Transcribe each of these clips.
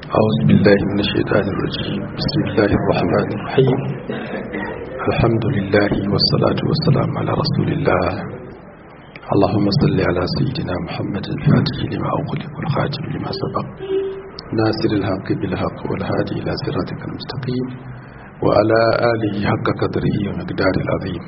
أعوذ بالله من الشيطان الرجيم بسم الله الرحمن الرحيم الحمد لله والصلاة والسلام على رسول الله اللهم صل على سيدنا محمد الفاتح لما أغلق والخاتم لما سبق ناصر الحق بالحق والهادي إلى صراطك المستقيم وعلى آله حق قدره ومقدار العظيم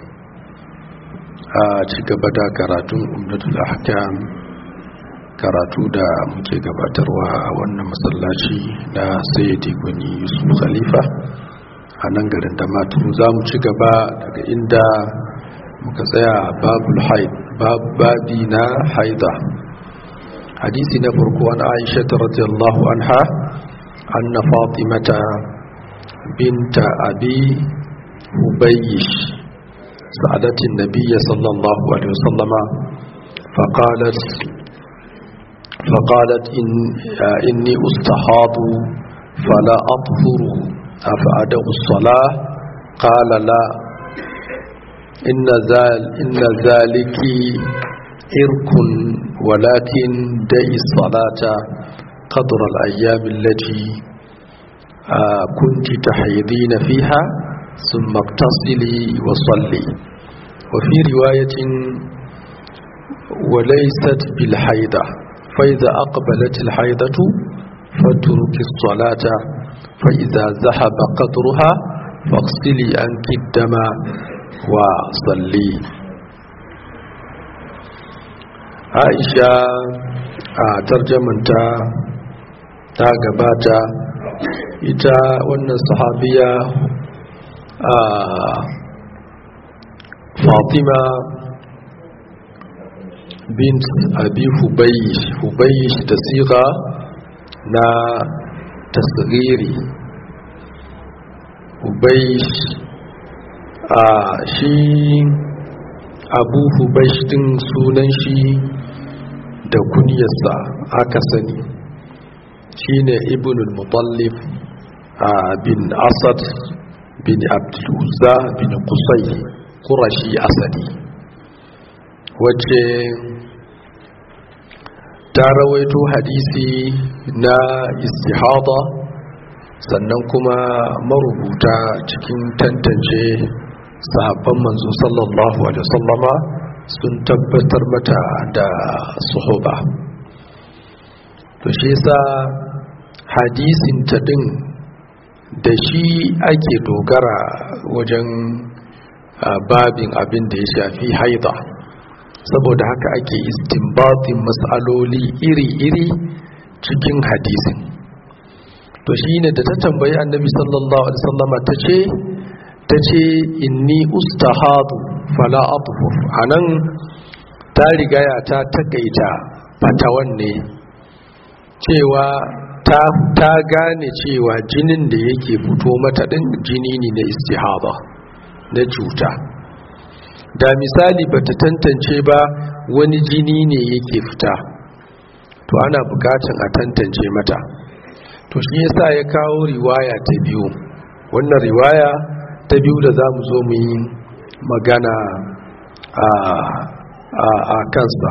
أتيك بدا كراتون أمنة الأحكام karatu da muke gabatarwa a wannan masallaci na sayyidi gwani yusuf khalifa a nan garin da maturu za mu ci gaba daga inda muka tsaya babul haid babi na haida hadisi na farko an aisha ta radiyallahu anha anna fatimata binta abi hubayyish sa'adatin nabiyya sallallahu alaihi wasallama فقالت فقالت إن إني أستحاض فلا أطهر أفأدع الصلاة قال لا إن, ذال إن ذلك إرك ولكن دعي الصلاة قدر الأيام التي كنت تحيضين فيها ثم اغتسلي وصلي وفي رواية وليست بالحيضة فإذا أقبلت الحيضة فترك الصلاة فإذا ذهب قدرها فاغسلي عنك الدم وصلي عائشة ترجمنتا ta gabata ita wannan sahabiya a fatima bint abi hubayish hubayish da siga na tasiri hubayish a shi abu hubayish din sunan shi da kunyarsa aka sani shine ibnul mutallif bin asad bin abduluzza bin kusai kurashi asadi wacce ta rawaito hadisi na istihada sannan kuma marubuta cikin tantance sahabban manzo sallallahu alaihi wasallama sun tabbatar mata da suhuba to shi yasa hadisin ta din da shi ake dogara wajen babin abin da ya shafi haida saboda haka ake istinbatin matsaloli iri-iri cikin hadisin to shine da ta tambayi annabi sallallahu alaihi wasallama ta ce ta ce inni ustahadu fala athur anan ta rigaya ta takaita fatawan ne cewa ta ta gane cewa jinin da yake fito mata din jini ne na istihaba na cuta da misali bata tantance ba wani jini ne yake fita to ana bukatun a tantance mata to shi yasa ya kawo riwaya ta biyu wannan riwaya ta biyu da za mu zo mu yi magana a kansa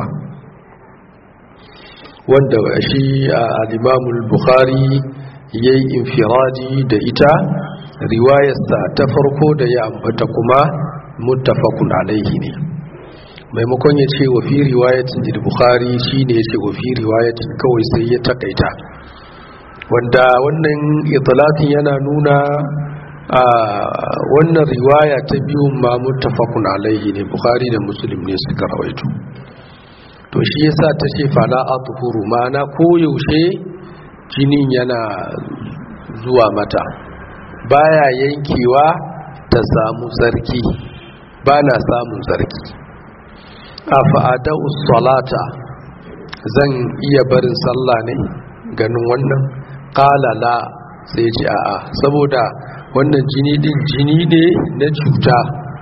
wanda shi al-imamul bukhari ya yi infiradi da ita riwayarsa ta farko da ya ambata kuma muttafaqun alaihi ne maimakon ya ce wa fi riwayatin da bukhari shine ya ce wa fi riwayatin kawai sai ya takaita wanda wannan itlatin yana nuna a wannan riwaya ta biyu ma muttafaqun alaihi ne bukhari da muslim ne suka rawaito to shi yasa ta ce fala athuru ma'ana koyaushe jinin yana zuwa mata baya yankewa ta samu tsarki ba na samun tsarki a fa'adau salata zan iya barin sallah ne ganin wannan ƙalala sai ji a'a saboda wannan jini din jini ne na cuta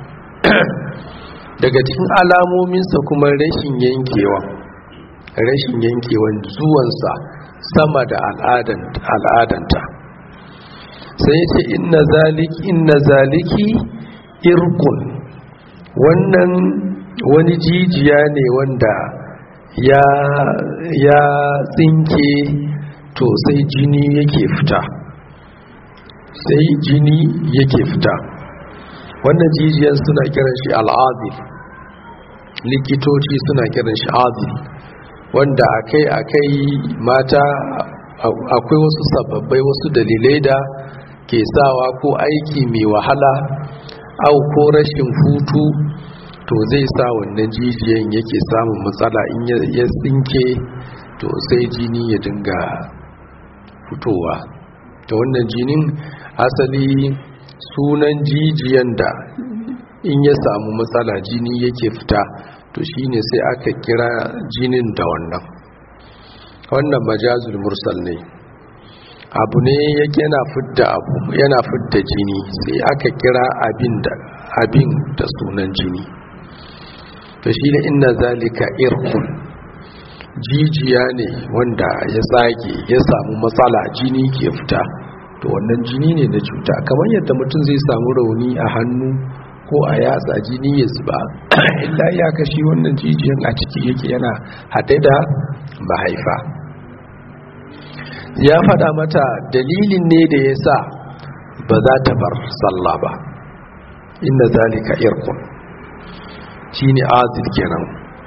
daga cikin alamominsa kuma rashin yankewa rashin yankewan zuwansa sama da al'adanta sai ce inna zaliki inna zaliki irkun wannan wani jijiya ne wanda ya ya tsinke to sai jini yake fita sai jini yake fita wannan jijiyan suna kiran shi al'adil likitoci suna kiran shi adil wanda akai-akai mata akwai wasu sababbai wasu dalilai da ke sawa ko aiki mai wahala au ko rashin hutu to zai sa wannan jijiyan yake samun matsala in ya tsinke to sai jini ya dinga fitowa ta wannan jinin asali sunan jijiyan da in ya samu matsala jini yake fita to shine sai aka kira jinin da wannan wannan majazul mursal ne abu ne yake yana fidda abu yana fidda jini sai aka kira abin da abin da sunan jini to shine inna zalika irqun jijiya ne wanda ya tsage ya samu matsala jini ke fita to wannan jini ne na cuta kamar yadda mutum zai samu rauni a hannu ko a yatsa jini ya zuba illa ya kashi wannan jijiyan a ciki yake yana haɗe da mahaifa ya faɗa mata dalilin ne da ya sa ba za ta bar sallah ba inda zalika irkun shi ne azil kenan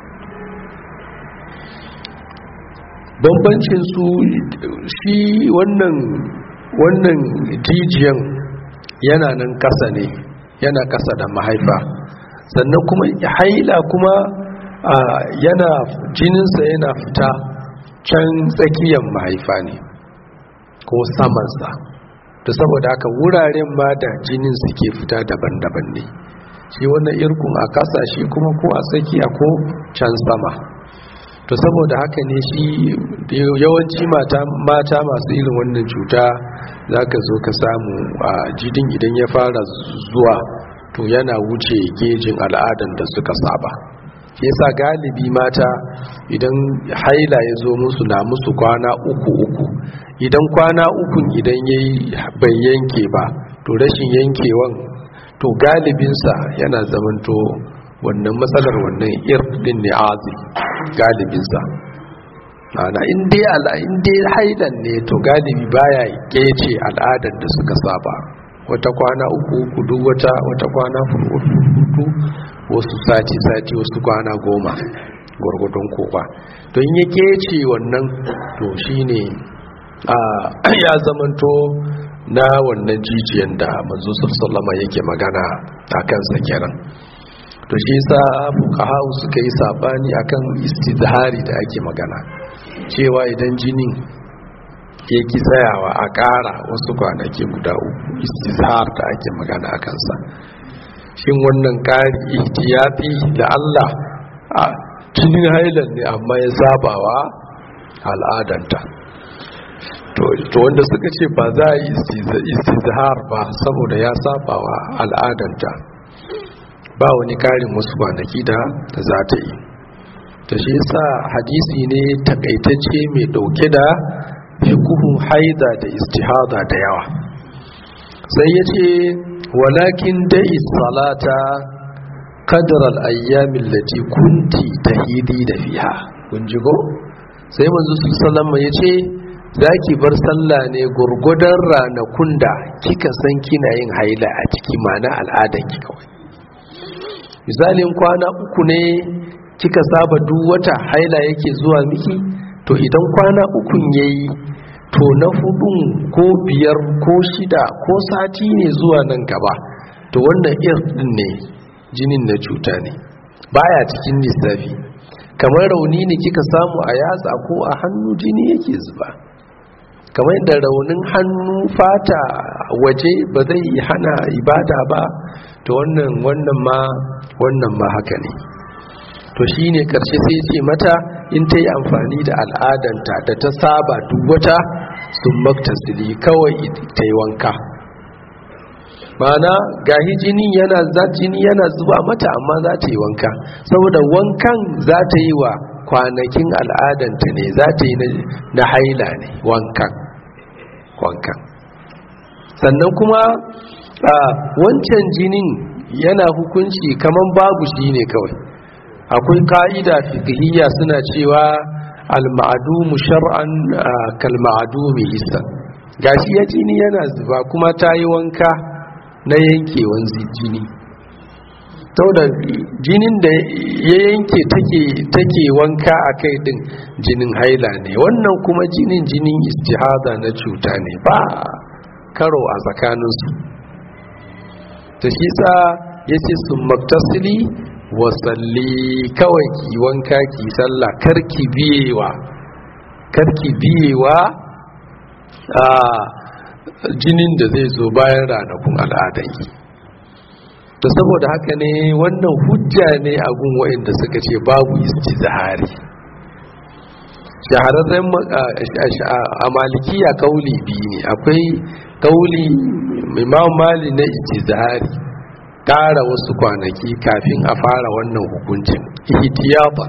bambancin su shi wannan wannan jijiyan yana nan ƙasa ne yana ƙasa da mahaifa sannan kuma haila kuma yana jininsa yana fita can tsakiyar mahaifa ne ko samansa da saboda haka wuraren ma da jinin suke fita daban-daban ne shi wannan irkun a ƙasa shi kuma ko a tsakiya ko can sama to saboda haka ne shi yawanci mata masu irin wannan cuta za ka zo ka samu a jidin idan ya fara zuwa to yana wuce gejin al'adan da suka saba yasa galibi mata idan haila ya zo musu na musu kwana uku uku idan kwana ukun idan ya bai yanke ba to rashin yankewan to galibinsa yana zamanto wannan matsalar wannan irdin ne azi galibinsa ana inda ala inda hailan ne to galibi baya kece al'adar da suka saba wata kwana uku uku duk wata wata kwana hudu wasu sati sati wasu kwana goma gwargwadon kowa don ya kece wannan to shine a ya zamanto na wannan jijiyan da manzo sallama yake magana a kansa kenan to shi yasa fuqaha suka yi sabani akan istizhari da ake magana cewa idan jinin ya ki tsayawa a ƙara wasu kwanaki guda uku istizhar da ake magana a kansa shin wannan ƙari ihtiyati da Allah a jinin hailan ne amma ya sabawa al'adanta to wanda suka ce ba za a yi istizhar ba saboda ya sabawa al'adanta ba wani karin wasu kwanaki da ta za ta yi ta shi sa hadisi ne takaitacce mai dauke da fikuhun haida da istihada da yawa sai ya ce walakin dai salata kadar al'ayyamin lati kunti ta hidi da fiha kunjigo sai manzu su salama ya ce za ki bar sallah ne gurgudan ranakun da kika san kina yin haila a ciki mana al'adanki kawai misalin kwana uku ne kika saba duk wata haila yake zuwa miki to idan kwana ukun yayi to na hudun ko biyar ko shida ko sati ne zuwa nan gaba to wannan irin ne jinin na cuta ne baya cikin lissafi kamar rauni ne kika samu a yatsa ko a hannu jini yake zuba kamar da raunin hannu fata waje ba zai hana ibada ba to wannan wannan ma wannan ma haka ne to shine karshe sai ce mata in ta yi amfani da al'adanta da ta saba duk wata sun maktasili kawai ta yi wanka mana gahi jini yana za jini yana zuba mata amma za ta yi wanka saboda wankan za ta yi wa kwanakin al'adanta ne za ta yi na haila ne wankan wankan sannan kuma a wancan jinin yana hukunci kaman babu shi ne kawai akwai ka'ida fikihiyya suna cewa al-ma'dumu shar'an kal-ma'dumi hissan gashi ya jini yana zuba kuma ta yi wanka na yankewan jini da jinin da ya yanke take wanka a kai din jinin haila ne wannan kuma jinin jinin istihada na cuta ne ba karo a tsakaninsu ta shi sa ya ce sun maktasili wasalli kawai ki wanka ki sallah karki biyewa karki biyewa a jinin da zai zo bayan ranakun al'adanki to saboda haka ne wannan hujja ne a gun waɗanda suka ce babu istizhari shahararren a malikiya kauli biyu ne akwai kauli imam mali na istizhari ƙara wasu kwanaki kafin a fara wannan hukuncin ihtiyaba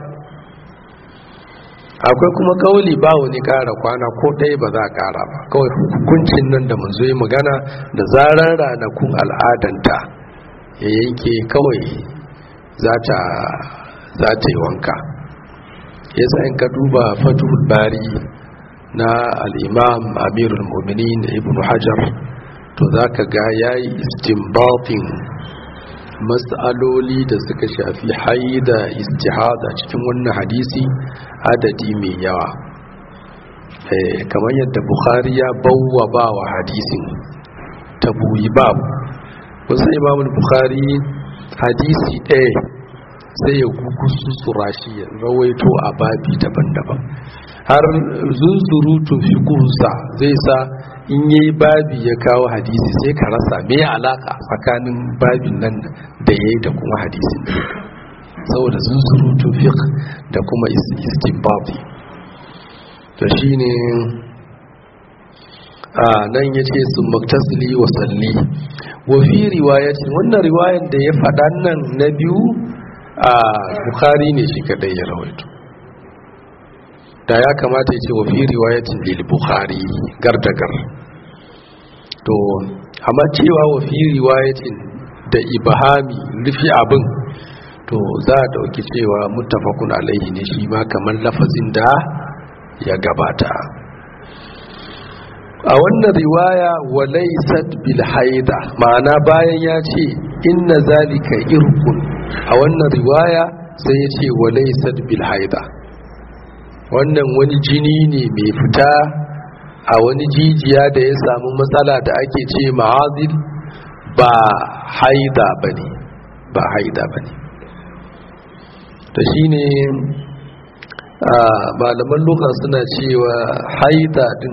akwai kuma kauli ba wani ƙara kwana ko ɗaya ba za a ƙara ba kawai hukuncin nan da mun zo yi magana da zarar ranakun al'adanta ya yanke kawai za ta yi wanka ya in ka duba fatuhul bari na al'imam amirul muminin ibn hajar to za ka ga ya yi istimbatin matsaloli da suka shafi haida istihada cikin wannan hadisi adadi mai yawa kamar yadda bukhari ya bauwa ba wa hadisin tabuyi babu wasu imamul bukhari hadisi ɗaya sai ya gugusu shi ya rawaito a babi daban-daban har zunzurutun fikunsa zai sa in yi babi ya kawo hadisi sai ka rasa me alaka tsakanin babin nan da ya yi da kuma hadisin saboda zunzurutun fiqh da kuma istinbabi to shine a nan ya ce sun maktasili wa salli wafi riwayatin wannan riwayar da ya faɗa nan na biyu a bukari ne shi kadai ya rawaito da ya kamata ya ce wafi riwayatin lil bukari gardagar to amma cewa wafi riwayatin da ibahami rufi abin to za a dauki cewa muttafaqun alaihi ne shi ma kamar lafazin da ya gabata a wannan riwaya walaisat bil haida ma'ana bayan ya ce inna zalika irkun a wannan riwaya sai ya ce walaisat bil haida wannan wani jini ne mai fita a wani jijiya da ya samu matsala da ake ce ma'azil ba haida bane ba haida bane ta shine malaman luka suna cewa haida din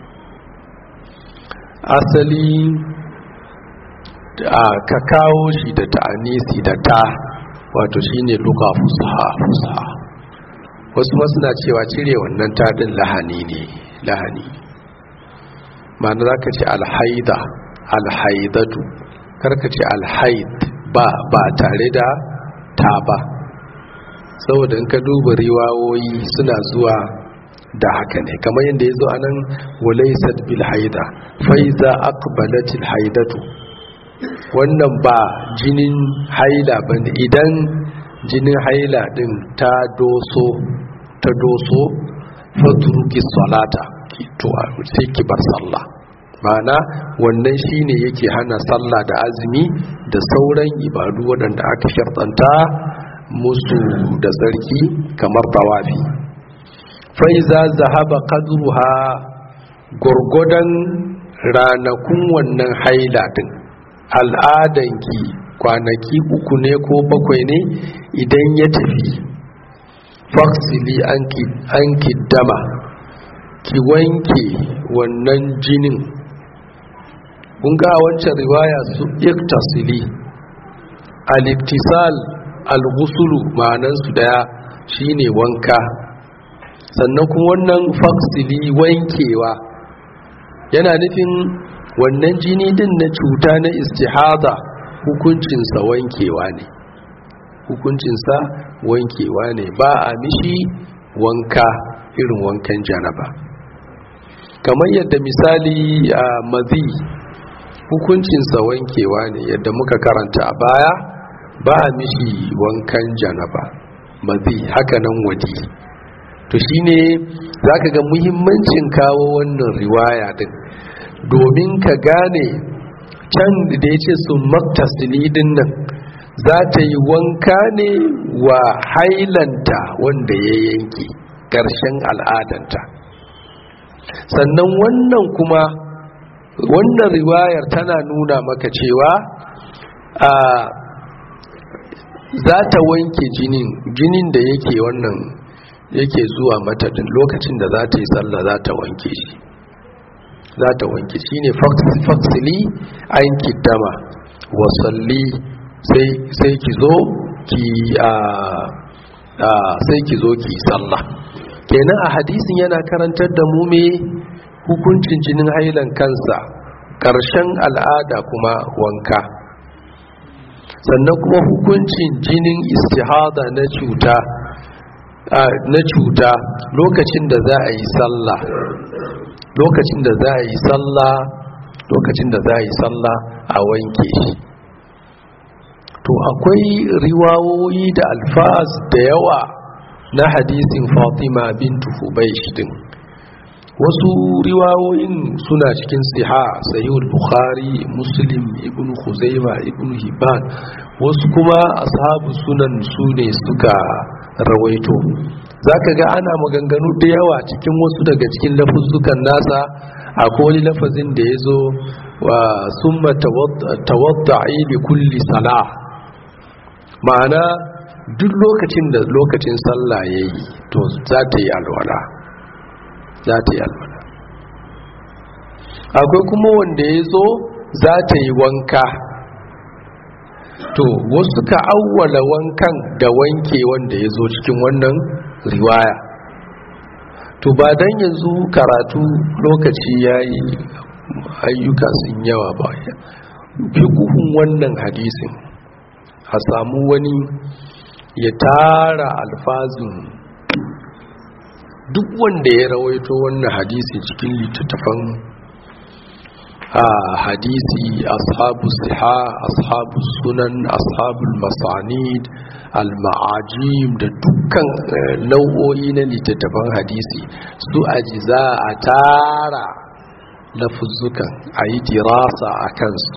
asali ka kawo shi da ta'anisi da ta wato shine luka fusaha fusaha wasu ma suna cewa cire wannan taɗin lahani ne lahani ma'ana za ka ce alhaida alhaidatu karka ce alhaid ba ba tare da ta ba saboda in ka duba riwawoyi suna zuwa da haka ne kamar yadda ya zo a nan walaisat bil haida faiza aqbalatil haidatu wannan ba jinin haila ba ne idan jinin haila din ta doso ta doso fatruki salata to sai ki bar sallah ma'ana wannan shine yake hana sallah da azumi da sauran ibadu waɗanda aka shartanta musu da tsarki kamar tawafi faiza zahaba qadruha gurgudan ranakun wannan haila din al'adanki kwanaki uku ne ko bakwai ne idan ya tafi faksili anki dama ki wanke wannan jinin kun ga wancan riwaya su iktasili al-iktisal al-ghusulu ma'anan su daya shine wanka sannan kuma wannan faksili wankewa yana nufin wannan jini din na cuta na istihada hukuncinsa wankewa ne hukuncinsa wankewa ne ba a mishi wanka irin wankan janaba kamar yadda misali a mazi hukuncinsa wankewa ne yadda muka karanta a baya ba a mishi wankan janaba mazi hakanan wadi to shine za ka ga muhimmancin kawo wannan riwaya din domin ka gane can da ya ce sun maktasili din nan za ta yi wanka ne wa hailanta wanda ya yanke ƙarshen al'adanta sannan wannan kuma wannan riwayar tana nuna maka cewa a za ta wanke jinin jinin da yake wannan yake zuwa mata din lokacin da za ta yi sallah za ta wanke shi za ta wanke shi ne faksili an kiddama wasalli sai ki zo ki sai ki zo ki sallah kenan a hadisin yana karantar da mu me hukuncin jinin hailan kansa ƙarshen al'ada kuma wanka sannan kuma hukuncin jinin istihada na cuta na cuta lokacin da za a yi sallah lokacin da za a yi sallah lokacin da za a yi sallah a wanke shi to akwai riwawoyi da alfaz da yawa na hadisin fatima bintu hubaish din wasu riwayoyin suna cikin siha sahihul bukhari muslim ibn khuzaima ibn hibban wasu kuma ashabu sunan su ne suka rawaito zaka ga ana maganganu da yawa cikin wasu daga cikin lafuzzukan nasa akwai wani lafazin da ya zo wa summa tawadda'i li kulli salah ma'ana duk lokacin da lokacin sallah yayi to za ta yi alwala za ta yi alwala akwai kuma wanda ya zo za ta yi wanka to wasu ka awwala wankan da wanke wanda ya zo cikin wannan riwaya to ba dan yanzu karatu lokaci ya yi ayyuka sun yawa ba fikuhun wannan hadisin a samu wani ya tara alfazin duk wanda ya rawaito wannan hadisi cikin littattafan a hadisi ashabu siha ashabu sunan ashabul masanid al-ma'ajim da dukkan nau'o'i na littattafan hadisi su ajiza a tara lafuzzukan a yi dirasa a kansu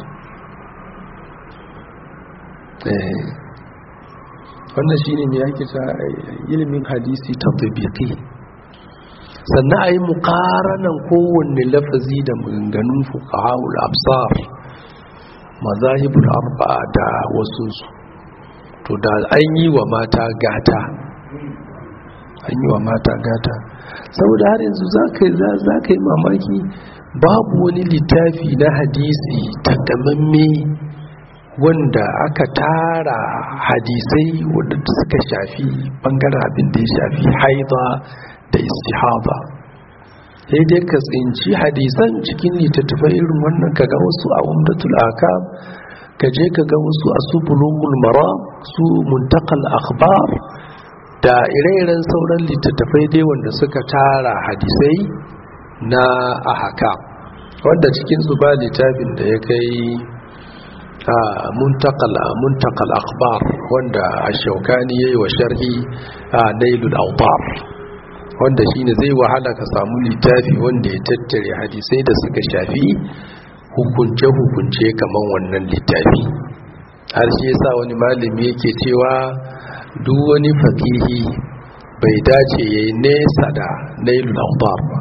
wannan shine ne yake ta ilimin hadisi tabbiki sannan a yi mukaranan kowanne lafazi da maganganun fuqahul absar mazahibul arba'a da wasunsu to da an yi wa mata gata an yi wa mata gata saboda har yanzu za ka yi mamaki babu wani littafi na hadisi takamamme wanda aka tara hadisai wadda suka shafi bangaren abin da ya shafi haida da istihaba sai dai ka tsinci hadisan cikin littattafai irin wannan ka ga wasu a umdatul akam ka je ka ga wasu a su bulugul maram su muntakal akhbar da ire-iren sauran littattafai dai wanda suka tara hadisai na ahakam wanda cikin su ba littafin da ya kai a muntakal akhbar wanda a shaukani ya yi wa sharhi a nailul autar wanda shine zai wahala ka samu littafi wanda ya tattare hadisai da suka shafi hukunce-hukunce kamar wannan littafi har shi yasa wani malami yake cewa duk wani fakihi bai dace ya yi nesa da nailul autar ba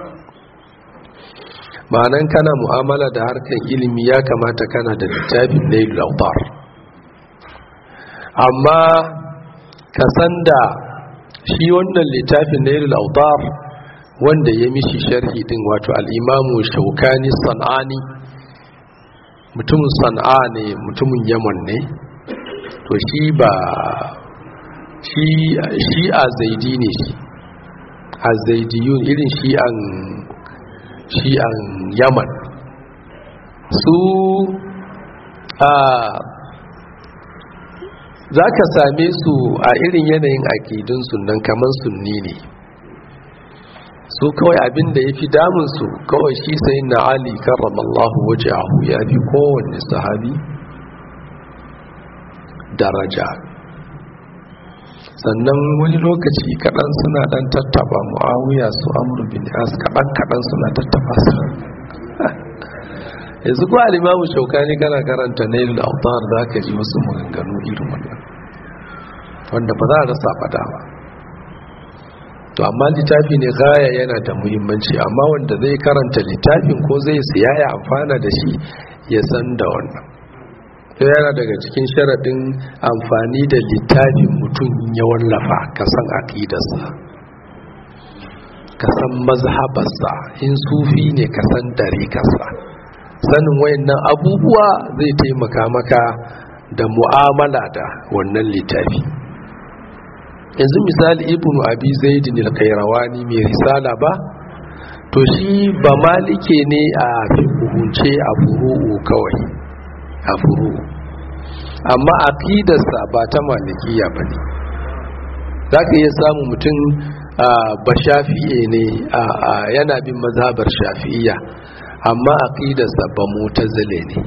ma'anan kana mu'amala da harkar ilimi ya kamata kana da littafin nailul autar amma ka san da shi wannan littafin nailul autar wanda ya mishi sharhi din wato al'imamu shaukani san'ani mutumin san'a ne mutumin yaman ne to shi ba shi a zaidi ne shi a zaidiyun irin shi an shi'an yaman su a za ka same su a irin yanayin akidun sunan kamar sunni ne su kawai abin da ya fi damunsu kawai shi sai na ali karramallahu waje ahu ya fi kowanne sahabi daraja sannan wani lokaci kaɗan suna ɗan tattaba mu'awiya su amur bin as kaɗan kaɗan suna tattaba su yanzu ko alimamu shaukani kana karanta nailul autar za ka ji wasu maganganu irin wannan wanda ba za a rasa fada ba to amma littafi ne gaya yana da muhimmanci amma wanda zai karanta littafin ko zai siya ya amfana da shi ya san da wannan yana daga cikin sharaɗin amfani da littafin mutum ya wallafa ka san aƙidarsa ka san mazhabarsa in sufi ne ka san dariƙarsa sanin wayannan abubuwa zai taimaka maka da mu'amala da wannan littafi yanzu misali ibnu abi zaidin al-qayrawani mai risala ba to shi ba malike ne a fiqhunce a furu'u kawai a furu'u amma aqidarsa ba ta malikiya bane zaka iya samu mutum ba shafi'e ne yana bin mazhabar shafi'iyya amma aqidarsa ba mutazile ne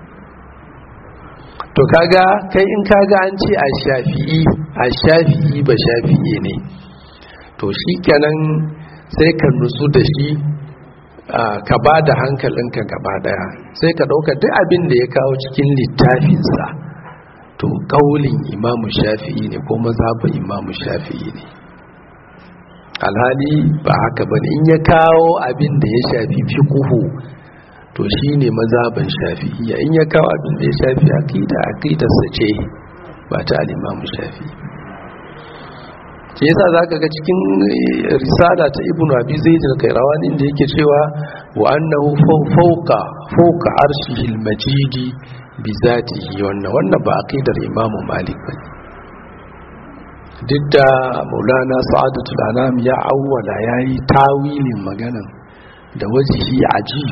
to kaga kai in kaga an ce a shafi'i a shafi'i ba shafi'i ne to shi kenan sai ka nutsu da shi ka ba da hankalinka gaba daya sai ka ɗauka duk abin da ya kawo cikin littafinsa to ƙaulin imamu shafi'i ne ko mazhabin imamu shafi'i ne alhali ba haka ba in ya kawo abin da ya shafi fiqhu to shine mazhaban shafi'iyya in ya kawo abin da ya shafi aqida aqidarsa ce ba ta al-Imam Shafi'i ke yasa zaka ga cikin risala ta Ibn Abi Zaid al-Qayrawani da yake cewa wa annahu fawqa fawqa arshihi al-majid bi zatihi wannan wannan ba aqidar Imam Malik bane duk da Maulana Sa'adatul Anam ya awwala yayi tawilin maganan da wajihi ajib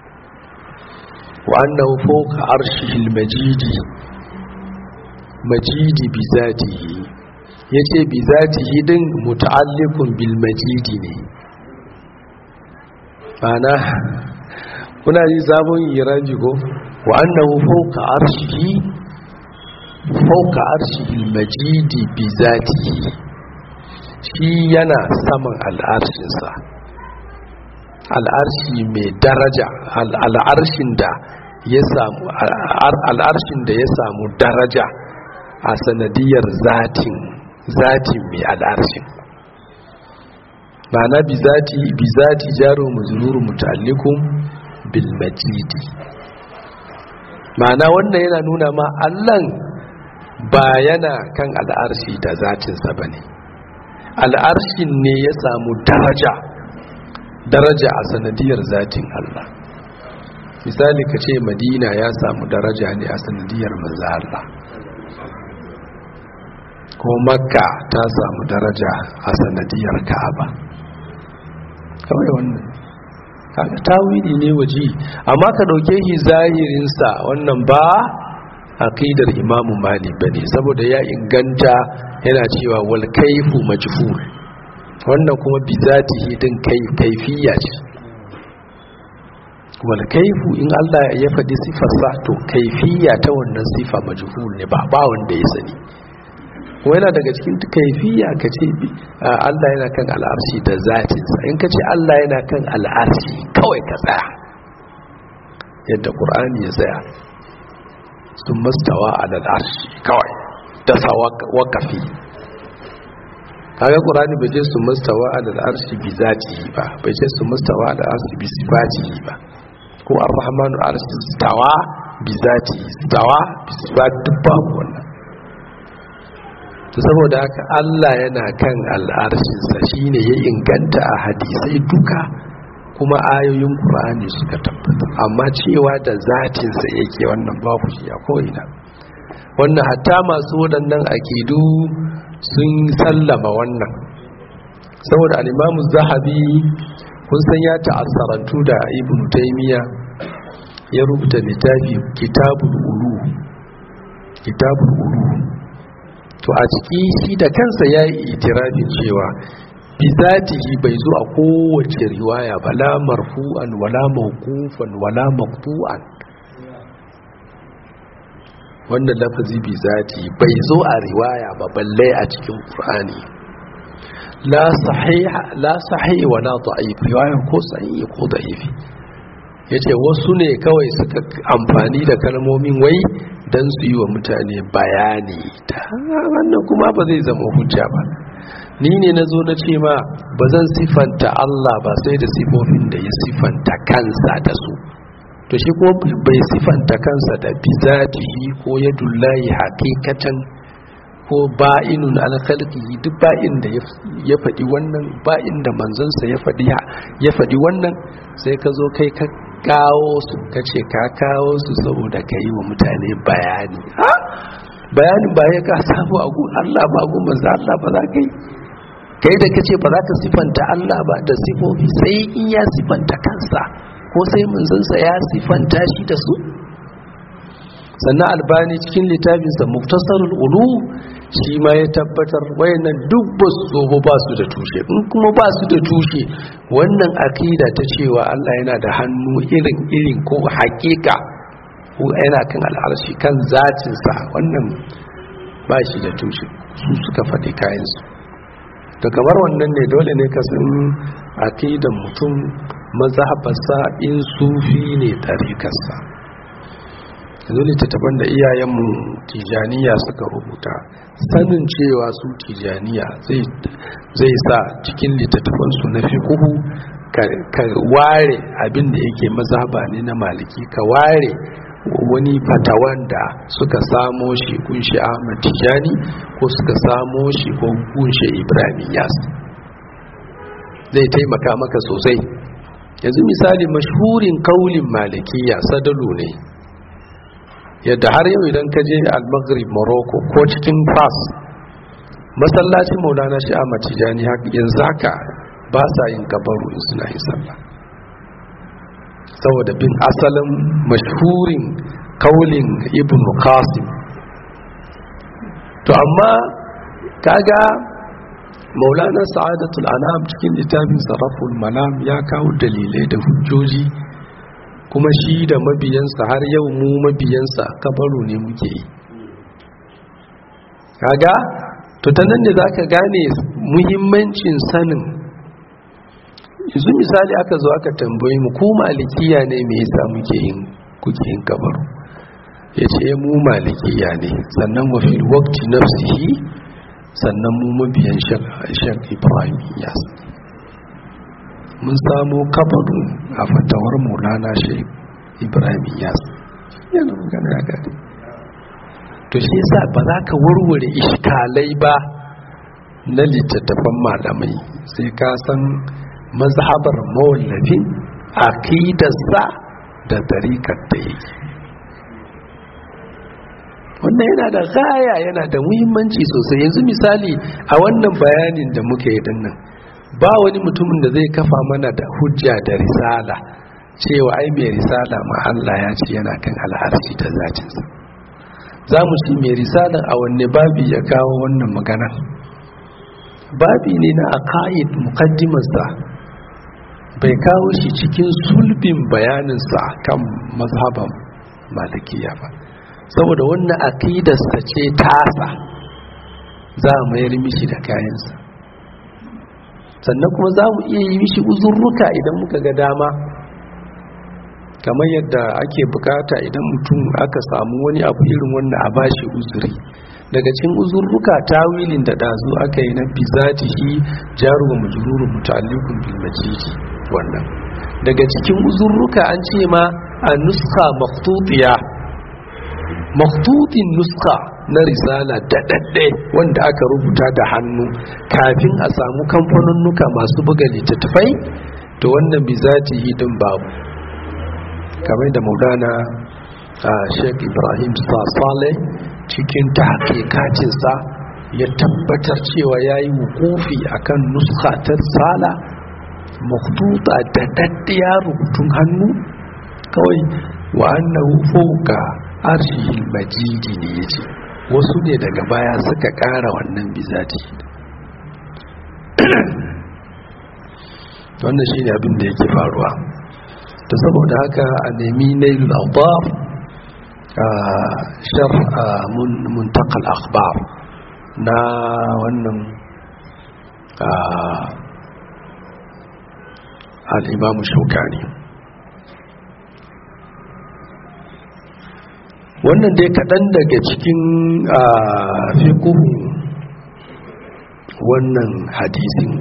وأنه فوق عرشه المجيد مجيد بذاته yace bi zatihi din muta'alliqun bil majidi ne ana kuna ji sabon iraji ko wa annahu fawqa arshihi fawqa arshihi al majidi bi zatihi shi yana saman al'arshinsa al'arshi mai daraja al'arshin da ya samu al'arshin da ya samu daraja a sanadiyar zatin zatin mai al'arshin ma'ana bi zati bi zati jaro muzuru muta'allikum bil majidi ma'ana wannan yana nuna ma allan ba yana kan al'arshi da zatinsa bane al'arshin ne ya samu daraja daraja a sanadiyar zatin Allah misali ka ce madina ya samu daraja ne a sanadiyar manzo Allah ko makka ta samu daraja a sanadiyar ka'aba kawai wannan kaga tawili ne waje amma ka dauke shi zahirin sa wannan ba aqidar imamu malik bane saboda ya inganta yana cewa wal kayfu majhul wannan kuma bi zatihi din kai kaifiya ce wal kaifu in Allah ya faɗi sifarsa to kaifiya ta wannan sifa majhul ne ba ba wanda ya sani ko yana daga cikin kaifiya ka ce Allah yana kan al'arshi da zatinsa in ka ce Allah yana kan al'arshi kawai ka tsaya yadda ƙur'ani ya tsaya sun mastawa a al'arshi kawai da sa wakafi kaga ƙur'ani bai ce sun mastawa a al'arshi bi zatihi ba bai ce sun mastawa a al'arshi bi sifatihi ba ko ar-rahmanu arshi stawa bi zatihi stawa bi sifati duk babu wannan to saboda haka Allah yana kan al'arshinsa shine ya inganta a hadisai duka kuma ayoyin Qur'ani suka tabbata amma cewa da zatinsa yake wannan babu shi a ko'ina wannan hatta masu waɗannan akidu sun sallama wannan saboda al-Imamu Zahabi kun san ya ta'assarantu da Ibn Taymiyyah ya rubuta littafi Kitabul Ulu Kitabul Ulu to a ciki shi da kansa ya yi itirafin cewa bizatihi bai zo a kowace riwaya ba la marfu'an wala mawqufan wala maqtu'an wannan lafazi bi zati bai zo a riwaya ba balle a cikin qur'ani la sahiha la sahih wa la da'if riwaya ko sahih ko da'if yace wasu ne kawai suka amfani da kalmomin wai dan su yi wa mutane bayani ta wannan kuma ba zai zama hujja ba ni ne na zo na ce ma ba zan sifanta Allah ba sai da sifofin da ya sifanta kansa da su to shi kuma bai sifanta kansa da bizatihi ko yadullahi hakikatan ko ba'inun alkhalqihi duk ba'in da ya faɗi wannan ba'in da manzansa ya faɗi ya faɗi wannan sai ka zo kai ka kawo su ka ce ka kawo su saboda ka yi wa mutane bayani ha bayanin ba ya ka samu a gun Allah ba gun manzo Allah ba za ka yi kai da kace ba za ka sifanta Allah ba da sifofi sai in ya sifanta kansa ko sai manzansa ya sifanta shi da su sannan albani cikin littafinsa muktasarul ulu shi ma ya tabbatar wayannan duk ba su zo ba su da tushe in kuma ba su da tushe wannan akida ta cewa Allah yana da hannu irin irin ko hakika ko yana kan al'arshi kan zatinsa wannan ba shi da tushe su suka faɗi kayansu da kamar wannan ne dole ne ka san akidan mutum mazhabarsa in sufi ne tarikarsa yanzu littattafan da iyayenmu tijaniya suka rubuta sanin cewa su tijaniya zai sa cikin littattafansu na fiƙuhu ka ware abin da yake mazhaba ne na maliki ka ware wani fatawan da suka samo shi kunshi ahmad tijani ko suka samo shi ko kunshe ibrahim yas zai taimaka maka sosai yanzu misali mashhurin kaulin malikiya sadalu ne yadda har yau idan ka je al-maghrib morocco ko cikin fas masallacin maulana shi ahmad tijani yanzu haka ba sa yin kabaru in suna yin sallah saboda bin asalin mashhurin kaulin ibn qasim to amma kaga maulana sa'adatul anam cikin littafin sarraful malam ya kawo dalilai da hujjoji kuma shi da mabiyansa har yau mu mabiyansa kabaru ne muke yi kaga to ta nan ne za ka gane muhimmancin sanin yanzu misali aka zo aka tambayi mu ku malikiya ne me yasa muke yin kuke yin kabaru ya ce mu malikiya ne sannan wa fil waqti nafsihi sannan mu mabiyan shan ibrahim yas mun samu kabaru a fatawar maulana shi ibrahim yas yana magana ya gani to shi yasa ba za ka warware iskalai ba na littattafan malamai sai ka san mazhabar mawallafin aqidarsa da tarikar da yake wannan yana da gaya yana da muhimmanci sosai yanzu misali a wannan bayanin da muke yi dinnan ba wani mutumin da zai kafa mana da hujja da risala cewa ai mai risala ma Allah ya ce yana kan al'arshi da zatinsa za mu ci mai risalar a wanne babi ya kawo wannan magana babi ne na aqaid muqaddimarsa bai kawo shi cikin sulbin bayaninsa kan mazhaban malikiya ba saboda wannan aqidarsa ce tasa za mu mayar mishi da kayansa sannan kuma za mu iya yi mishi uzurruka idan muka ga dama kamar yadda ake bukata idan mutum aka samu wani abu irin wannan a bashi uzuri daga cikin uzurruka tawilin da dazu aka yi na bizatihi jaru wa majruru muta'alliqun bil majiji wannan daga cikin uzurruka an ce ma a nuska maktutiya maktutin nuska na risala da dadde wanda aka rubuta da hannu kafin a samu kamfanunnuka masu buga littattafai to wannan bizatihi din babu kamar da maulana a sheik ibrahim saleh cikin ta hakikacinsa ya tabbatar cewa ya yi wukufi a kan nuska ta tsala maktuta da daddiya rubutun hannu kawai wa annahu fauka arshihil majidi ne ya ce wasu ne daga baya suka kara wannan bizati wannan shi ne abin da yake faruwa da saboda haka a nemi nailul awdaf shar muntakal akhbar na wannan al'imamu shaukani wannan dai kaɗan daga cikin fiƙuhu wannan hadisin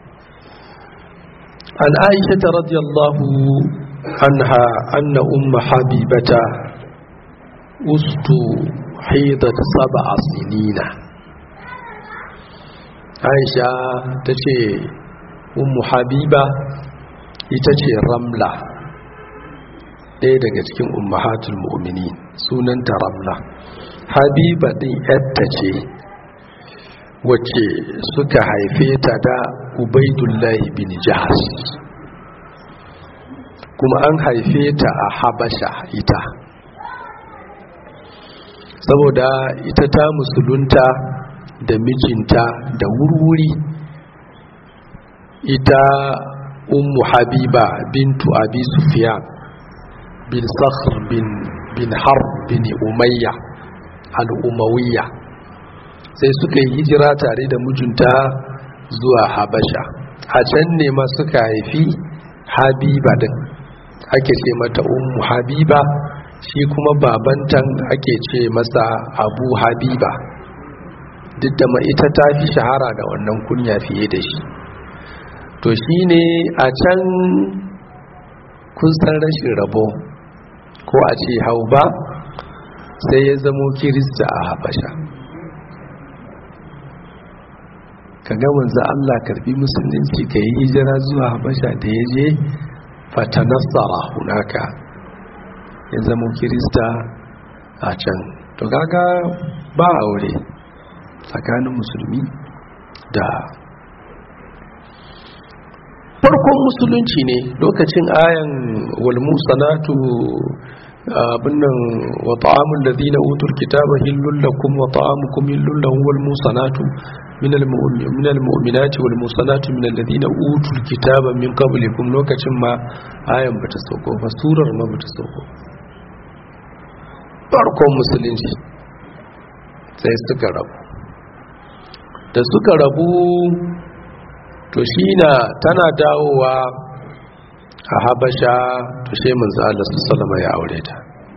an aisha ta radiyallahu anha anna umma habibata ustu haidat sab'a sinina aisha ta ce ummu habiba ita ce ramla ɗaya daga cikin ummahatul mu'mini sunanta ramla habiba ɗin yadda ce wacce suka haife ta da ubaidullahi bin jihar kuma an haife ta a habasha ita saboda ita ta musulunta da mijinta da wurwuri ita ummu habiba bintu abi sufyan bin sakhr bin bin harb bin umayya al-umawiyya sai suka yi hijira tare da mijinta zuwa habasha a can ne ma suka haifi habiba din ake ce mata ummu habiba shi kuma babantan ake ce masa abu habiba duk da ita ta fi shahara da wannan kunya fiye da shi to shi ne a can kun san rashin rabo ko a ce hau ba sai ya zamo kirista a habasha ka ga manzo Allah karbi musulunci ka yi hijira zuwa habasha da ya je fatanassara hunaka ya zamo kirista a can to kaga ba aure tsakanin musulmi da farkon musulunci ne lokacin ayan walmu sanatu abinnan wa ta'amul ladina utul kitaba hillul lakum wa ta'amukum hillul lahum wal musanatu min al mu'minati wal musanatu min alladhina utul kitaba min qablikum lokacin ma ayan bata sauko ba surar ma bata sauko farkon musulunci sai suka rabu da suka rabu to shi na tana dawowa a habasha to sai manzo Allah sallama ya aure ta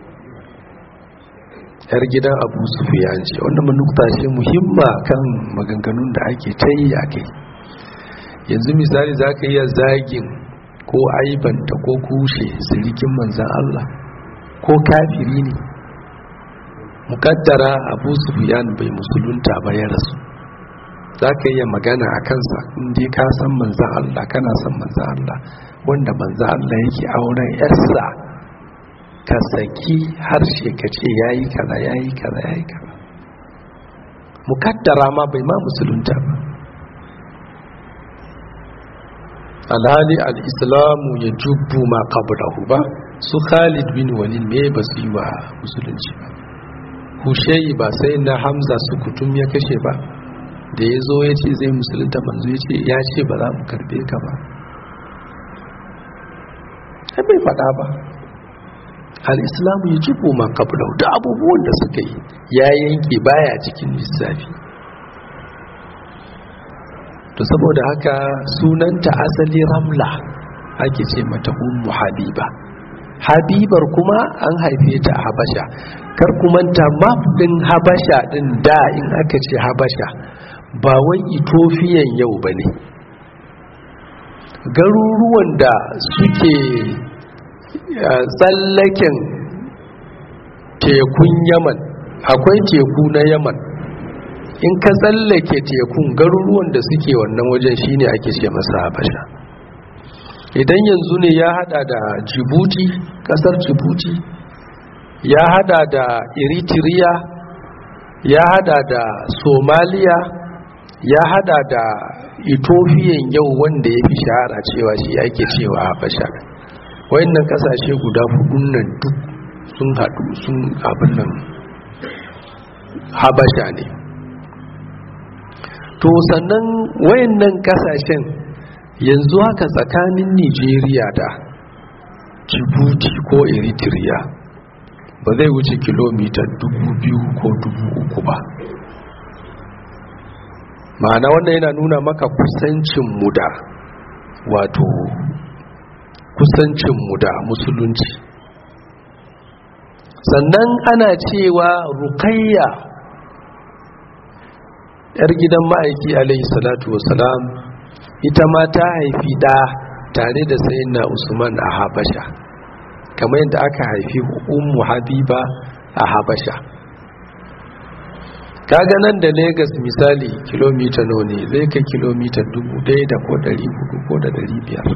yar gidan Abu Sufyan ce wanda manukta ce muhimma kan maganganun da ake tayi a kai yanzu misali zaka iya zagin ko aibanta ko kushe sirikin manzan Allah ko kafiri ne mukaddara Abu Sufyan bai musulunta ba ya rasu za ka iya magana a kansa inda ka san manzan Allah kana san manzan Allah wanda manzan Allah yake auren yarsa ka saki harshe ka ce ya yi kaza ya yi kaza ya yi kaza mukaddara ma bai ma musulunta ba alhali al'islamu ya jubbu ma qablahu ba su khalid bin walid me ba su yi wa musulunci ba hushayi ba sai na hamza su kutum ya kashe ba da ya zo ya ce zai musulunta manzo ya ce ya ce ba za mu karbe ka ba bai faɗa ba al'islamu ya jibo ma kablau da abubuwan da suka yi ya yanke baya cikin lissafi to saboda haka sunanta asali ramla ake ce mata ummu habiba habibar kuma an haife ta a habasha kar kumanta map din habasha din da in aka ce habasha ba wai itofiyan yau ba ne garuruwan da suke tsallaken tekun yaman akwai teku na yaman in ka tsallake tekun garuruwan da suke wannan wajen shine ake ce masa habasha idan yanzu ne ya hada da jibuti kasar jibuti ya hada da eritrea ya hada da somaliya ya hada da ethiopian yau wanda ya fi shahara cewa shi ake cewa habasha wayannan kasashe guda hudun nan duk sun hadu sun abin nan habasha ne to sannan wayannan kasashen yanzu haka tsakanin nigeria da djibouti ko eritrea ba zai wuce kilomita dubu biyu ko dubu uku ba ma'ana wannan yana nuna maka kusancinmu da wato kusancinmu da musulunci sannan ana cewa rukayya yar gidan ma'aiki alaihi salatu wasalam ita ma ta haifi ɗa tare da sayyidina usman a habasha kamar yadda aka haifi ummu habiba a habasha kaga nan da Legas misali kilomita nawa ne zai kai kilomita dubu ɗaya da ko ɗari hudu ko da ɗari biyar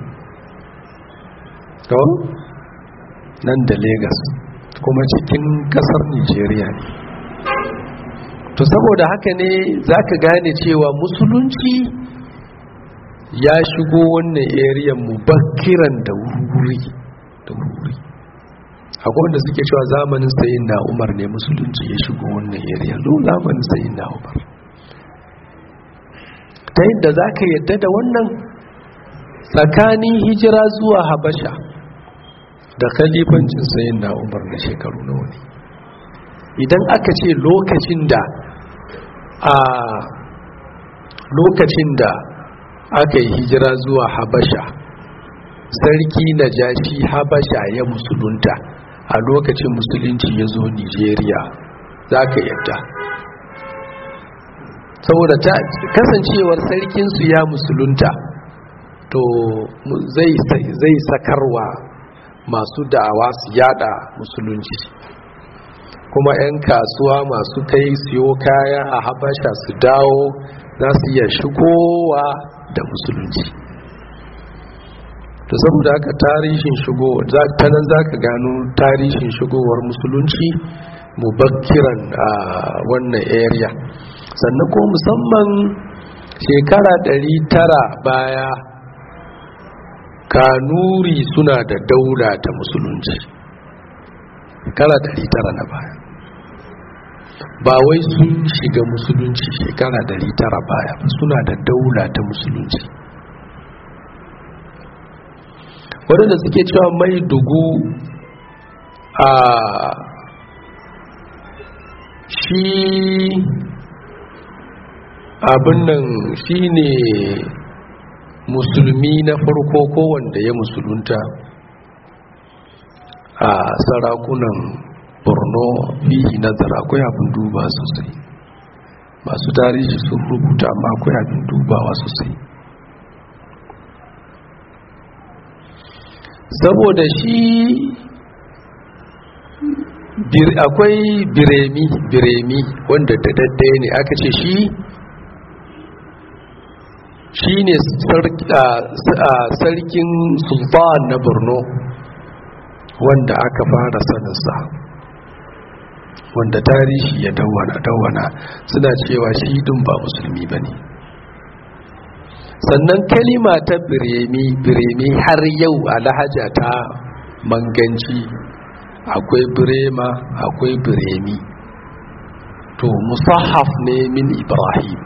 to nan da Legas kuma cikin ƙasar nigeria ne to saboda haka ne za ka gane cewa musulunci ya shigo wannan area mubakiran da wuri da wuri akwai wanda suke cewa zamanin sayin na umar ne musulunci ya shigo wannan area lo zamanin sayin na umar ta yadda za ka yadda da wannan tsakanin hijira zuwa habasha da khalifancin sayin na umar na shekaru nawa ne idan aka ce lokacin da a lokacin da aka yi hijira zuwa habasha sarki na jashi habasha ya musulunta a lokacin musulunci ya zo nigeria za ka yadda saboda ta kasancewar sarkinsu ya musulunta to zai sakarwa masu da'awa su yada musulunci kuma 'yan kasuwa masu kai siyo kaya a habasha su dawo za su iya shigowa da musulunci to saboda haka tarihin shigo ta nan za ka gano tarihin shigowar musulunci mubakkiran a wannan area sannan ko musamman shekara 900 baya kanuri suna da daula ta musulunci shekara 900 na baya ba wai sun shiga musulunci shekara 900 baya suna da daula ta musulunci waɗanda suke cewa mai dugu a shi abin nan shi ne musulmi na farko ko wanda ya musulunta a sarakunan borno fihi nazar akwai abin duba sosai masu tarihi sun rubuta amma akwai abin dubawa sosai saboda shi akwai biremi biremi wanda da daddaya ne aka ce shi shi ne sarkin sultan na borno wanda aka fara saninsa wanda tarihi ya dawana dawana suna cewa shi dun ba musulmi ba ne sannan kalima ta biremi biremi har yau a lahaja ta manganci akwai birema akwai biremi to musahaf ne min ibrahim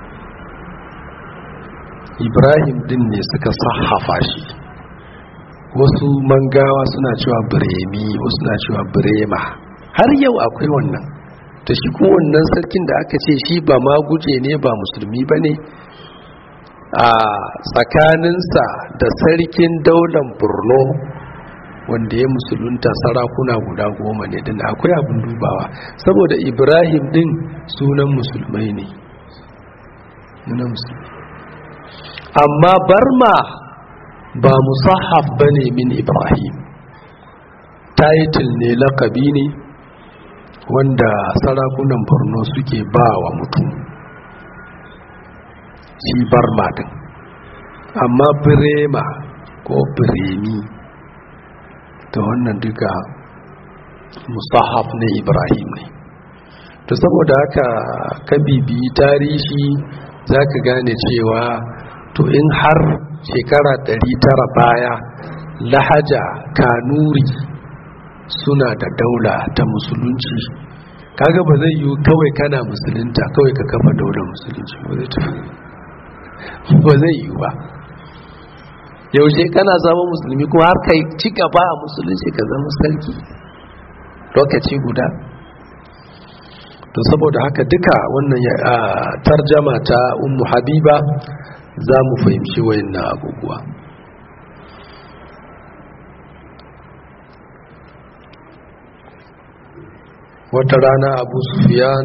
ibrahim din ne suka sahafa shi wasu mangawa suna cewa biremi wasu suna cewa birema har yau akwai wannan ta shi kuma wannan sarkin da aka ce shi ba ma guje ne ba musulmi ba ne a tsakaninsa da sarkin daular borno wanda ya musulunta sarakuna guda goma ne din akwai abin dubawa saboda ibrahim din sunan musulmai ne amma barma ba musahaf ba ne min ibrahim title ne lakabi ne wanda sarakunan borno suke ba wa mutum shi barma din amma birema ko biremi ta wannan duka musahaf ne ibrahim ne to saboda haka ka bibi tarihi za ka gane cewa to in har shekara 900 baya lahaja kanuri suna da daula ta musulunci kaga ba zai yi kawai kana musulunta kawai ka kafa daular musulunci ba zai yi ba yaushe kana zama musulmi kuma har kai ci gaba a musulunci ka zama sarki lokaci guda to saboda haka duka wannan tarjama ta ummu habiba za mu fahimci wayannan abubuwa wata rana abu sufiyan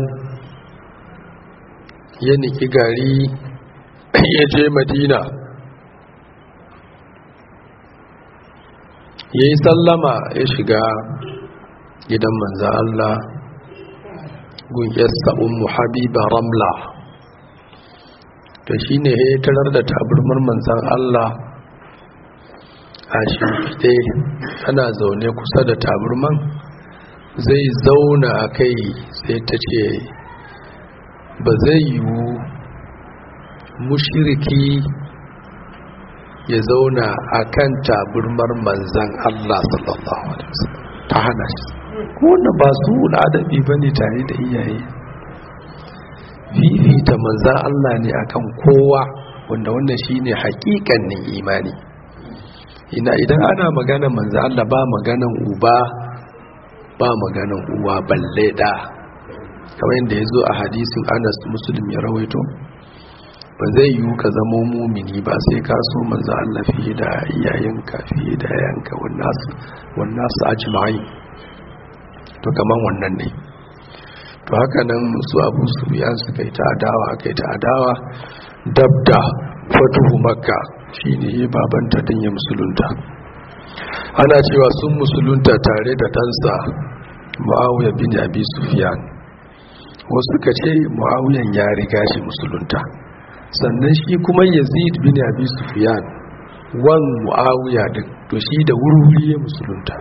ya niki gari ya je madina ya yi sallama ya shiga gidan manzan Allah gungiyarsa ummu habiba ramla da shi ne ya tarar da taburmar manzan Allah a shimfiɗe ana zaune kusa da taburman zai zauna a kai sai ta ce ba zai yiwu mushiriki ya zauna a kan taburmar manzan Allah sallallahu Alaihi wasallam ta hana shi wanda ba su adabi ba ne tare da iyaye fifita manzan Allah ne akan kowa wanda wannan shi ne hakikanin imani ina idan ana magana manzan Allah ba maganan uba ba maganan uwa balle da kamar yadda ya zo a hadisin anas musulmi ya rawaito ba zai yiwu ka zama mumini ba sai ka so manzo Allah fiye da iyayenka fiye da yayanka wannan su ajma'i to kaman wannan ne to haka nan su abu su biyan su kai ta adawa kai ta adawa dabda fatuhu makka shine babanta din ya musulunta ana cewa sun musulunta tare da ɗansa muawiya bin abi sufyan wasu ka ce muawiyan ya riga shi musulunta sannan shi kuma yazid bin abi sufyan wan muawiya din to shi da wuri ya musulunta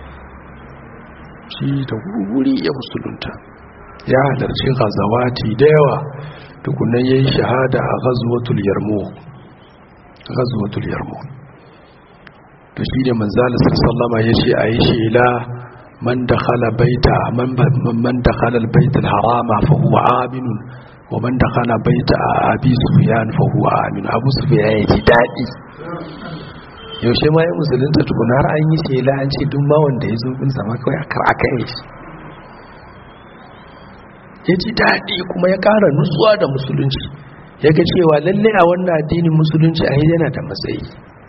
shi da wuri ya musulunta ya halarci ghazawati da yawa tukunan yayi shahada a ghazwatul yarmouk ghazwatul yarmouk to shi ne manzalis sallama ya ce a yi shela man da khala baita man da khala baitul harama fa huwa aminun wa man da khala baita abi sufyan fa huwa amin abu sufyan ya ji dadi yaushe ma ya musulunta tukuna har an yi shela an ce duk ma wanda ya zo bin sama kawai akar aka yi shi ya ji daɗi kuma ya ƙara nutsuwa da musulunci ya ga cewa lallai a wannan addinin musulunci a yana da matsayi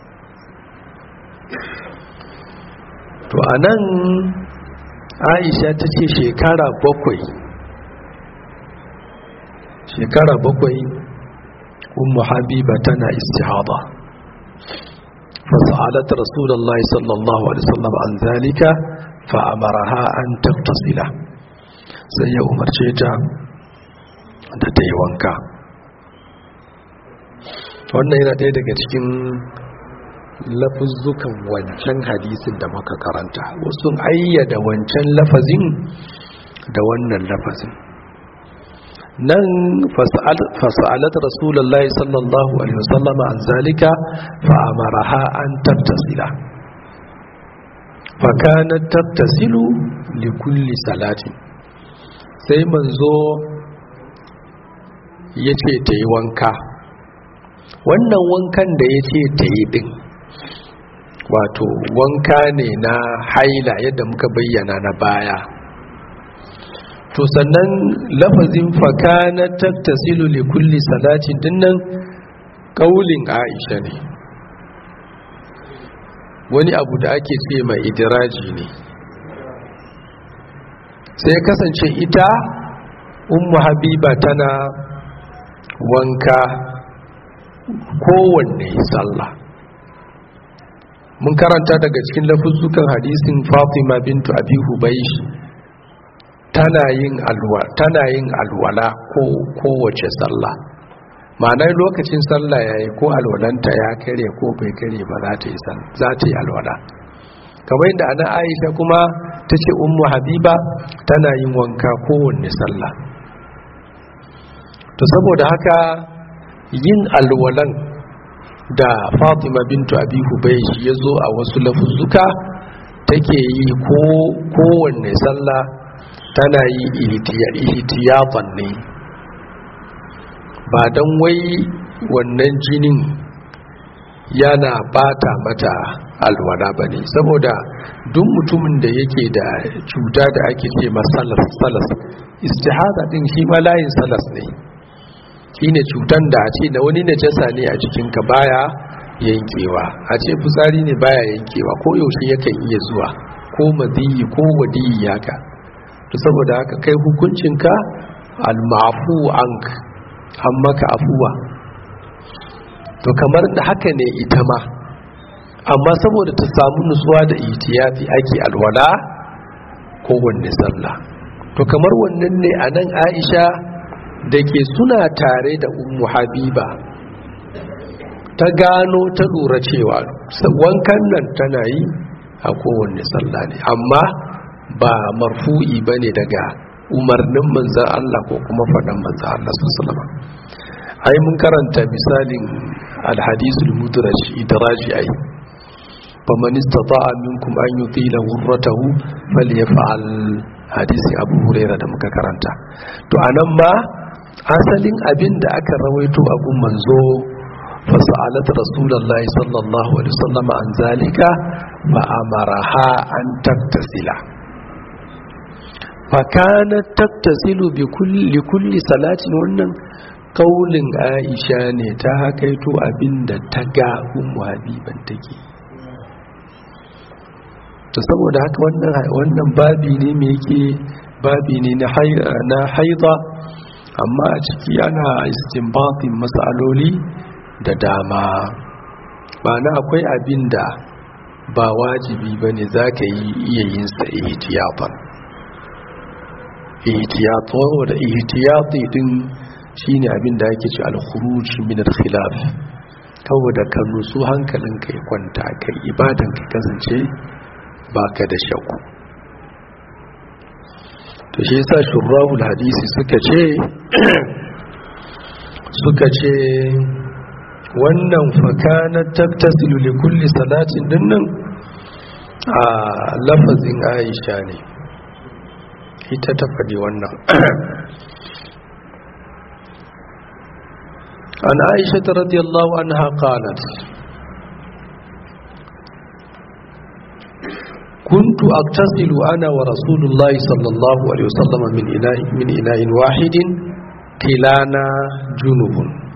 to a nan aisha ta ce shekara bakwai shekara bakwai ummu habiba tana istihaba fasa'alat rasulullahi sallallahu alaihi wasallam an zalika fa'amaraha an tattasila sai ya umarce ta da ta yi wanka wannan yana ɗaya daga cikin lafuzzukan wancan hadisin da muka karanta wasu ayyada wancan lafazin da wannan lafazin nan fasa'alat rasulullah sallallahu alaihi wasallam an zalika fa amaraha an tattasila fa kanat tattasilu li kulli salatin sai manzo yace ta yi wanka wannan wankan da yace ta yi din wato wanka ne na haila yadda muka bayyana na baya to sannan lafazin fakana tattasilu li kulli salatin dinnan kaulin Aisha ne wani abu da ake ce mai idiraji ne sai kasance ita ummu habiba tana wanka kowanne sallah mun karanta daga cikin lafuzzukan hadisin Fatima bintu Abi Hubaysh tana yin alwa tana yin alwala ko kowace sallah ma'anar lokacin sallah yayi ko alwalanta ya kare ko bai kare ba za ta yi za ta yi alwala kamar yadda ana Aisha kuma tace ummu Habiba tana yin wanka kowanne sallah to saboda haka yin alwalan da fatima bintu abi hubaysh ya zo a wasu lafuzzuka take yi ko kowanne sallah tana yi ihtiyatan ne ba don wai wannan jinin yana bata mata alwala ba ne saboda duk mutumin da yake da cuta da ake ce masalas salas istihada din shi ma layin salas ne shine cutan da a ce da wani najasa ne a jikinka baya yankewa a ce fitsari ne baya yankewa ko yaushe yakan iya zuwa ko madiyi ko wadiyi haka to saboda haka kai hukuncinka al-ma'fu ank an maka afuwa to kamar da haka ne ita ma amma saboda ta samu nutsuwa da ihtiyati ake alwala ko wanne sallah to kamar wannan ne a nan aisha da ke suna tare da ummu habiba ta gano ta lura cewa wankan nan tana yi a kowanne sallah ne amma ba marfu'i ba ne daga umarnin manzan Allah ko kuma faɗan manzan Allah sallama ai mun karanta misalin alhadisul mudraj idraji ai faman istata'a minkum an yutila ghurratahu falyaf'al hadisi abu huraira da muka karanta to anan ma asalin abin da aka rawaito abun manzo fasa'alat rasulullahi sallallahu alaihi wasallam an zalika fa amaraha an taktasila fa kanat taktasilu bi kulli kulli salatin wannan kaulin Aisha ne ta hakaito abinda ta ga ummu habiban take to saboda haka wannan wannan babi ne me yake babi ne na haida amma a ciki ana istinbatin matsaloli da dama ba na akwai abin da ba wajibi ba ne za ka yi iya yin sa ihtiyatan ihtiyatan wadda ihtiyati din shi ne abin da ake ce al-khuruj min al-khilaf kawo da ka nutsu hankalin ka ya kwanta kai ibadan ka kasance baka da shakku to shi yasa shurrahul hadisi suka ce suka ce wannan fakana taktasilu li kulli salatin dinnan a lafazin Aisha ne ita ta faɗi wannan an Aisha radiyallahu anha qalat كنت أغتسل أنا ورسول الله صلى الله عليه وسلم من إناء, من إناء واحد كلانا جنوب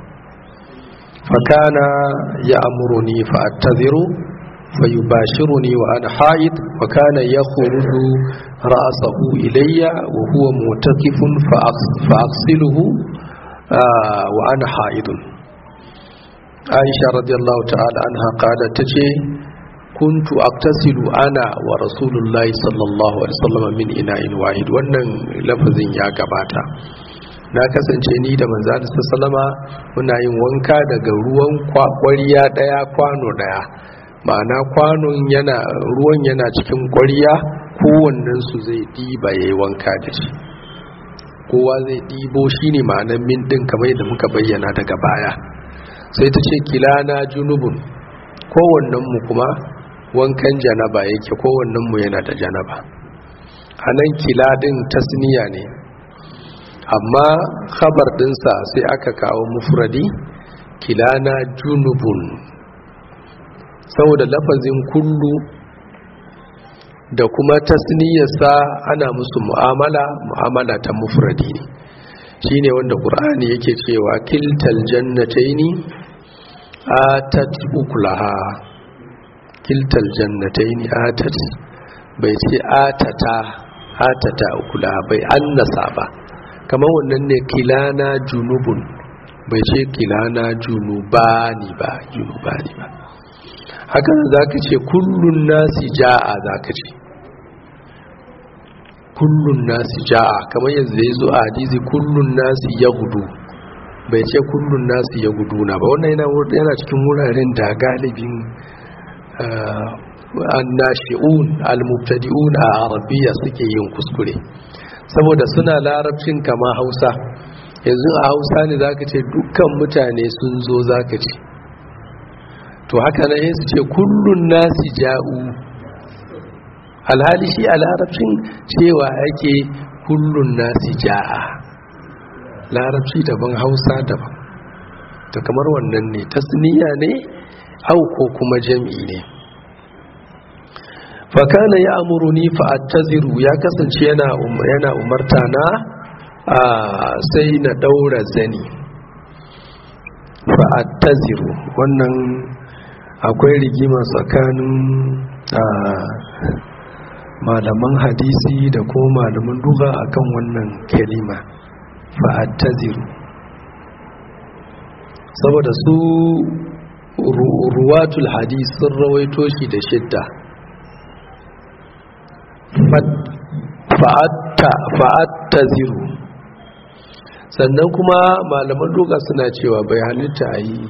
فكان يأمرني فأتذر فيباشرني وأنا حائض وكان يخرج رأسه إلي وهو متكف فأغسله آه وأنا حائض عائشة رضي الله تعالى عنها قالت تجي kuntu aktasilu ana wa rasulullahi sallallahu alaihi wasallam min ina'in wahid wannan lafazin ya gabata na kasance ni da manzo sallama muna yin wanka daga ruwan kwariya daya kwano daya ma'ana kwanon yana ruwan yana cikin kwariya kowannen su zai diba yayi wanka da shi kowa zai dibo shine ma'anar min din kamar yadda muka bayyana daga baya sai ta ce kilana junubun kowannen mu kuma wankan janaba yake kowannen mu yana da janaba a nan kila ɗin tasniya ne amma khabar ɗinsa sai aka kawo mufradi kilana junubun saboda lafazin kullu da kuma tasniyarsa ana musu mu'amala mu'amala ta mufradi ne shine wanda ƙur'ani yake cewa kiltal jannataini atat ukulaha kiltal jannataini atat bai ce atata atata ukula bai annasa ba kamar wannan ne kilana junubun bai ce kilana junubani ba junubani ba haka za ka ce kullun nasi ja'a za ka ce kullun nasi ja'a kamar yanzu ya zo a hadisi kullun nasi ya gudu bai ce kullun nasi ya gudu na ba wannan yana cikin wuraren da galibin annashi'un almubtadi'un a arabiya suke yin kuskure saboda suna larabcin kama hausa yanzu a hausa ne zaka ce dukkan mutane sun zo zaka ce to haka na yin su ce kullun nasi ja'u alhali shi a larabcin cewa ake kullun nasi ja'a larabci daban hausa daban to kamar wannan ne tasniya ne au ko kuma jam'i ne fakana ya amuruni fa'attaziru ya kasance yana yana umarta na sai na daura zani fa'attaziru wannan akwai rigima tsakanin malaman hadisi da ko malaman duba akan wannan kalima fa'attaziru saboda su ruwatul hadis sun rawaito shi da shidda fa'attaziru sannan kuma malaman duka suna cewa bai halitta a yi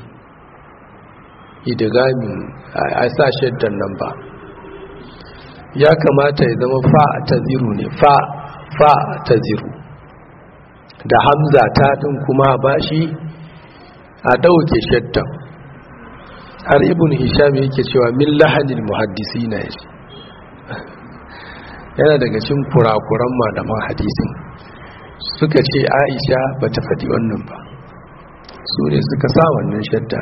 idigami a sa shiddan nan ba ya kamata ya zama fa'attaziru ne fa'attaziru da hamza ta ɗin kuma ba shi a ɗauke shaddan har ibn hisham yake cewa min lahanin muhaddisi na yashi yana daga cin kurakuran malaman hadisin suka ce aisha ba ta faɗi wannan ba su ne suka sa wannan shadda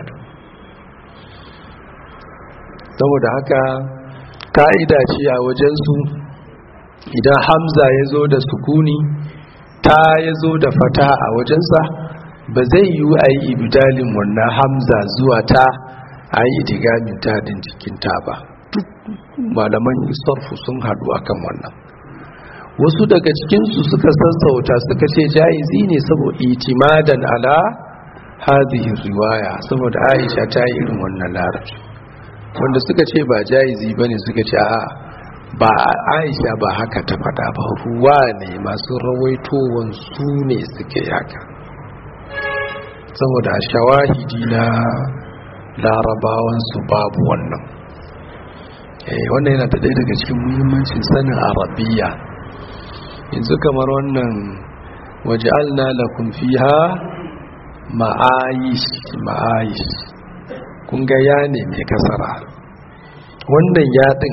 saboda haka ka'ida ce a wajensu idan hamza ya zo da sukuni ta ya zo da fata a wajensa ba zai yi a yi ibidalin wannan hamza zuwa ta a yi idigamin tadin cikin ta ba duk malaman sarfu sun haɗu akan wannan wasu daga cikinsu suka sassauta suka ce ja'izi ne saboda itimadan ala hadhihi riwaya saboda aisha ta yi irin wannan larabci wanda suka ce ba ja'izi bane suka ce a ba aisha ba haka ta faɗa ba ruwa ne masu rawaitowan su ne suke haka saboda shawahidi na larabawansu babu wannan wannan yana da ɗaya daga cikin muhimmancin sanin arabiya yanzu kamar wannan waje alna lakum fiha ma'ayish ma'ayish kun ga ya ne mai kasara wannan yaɗin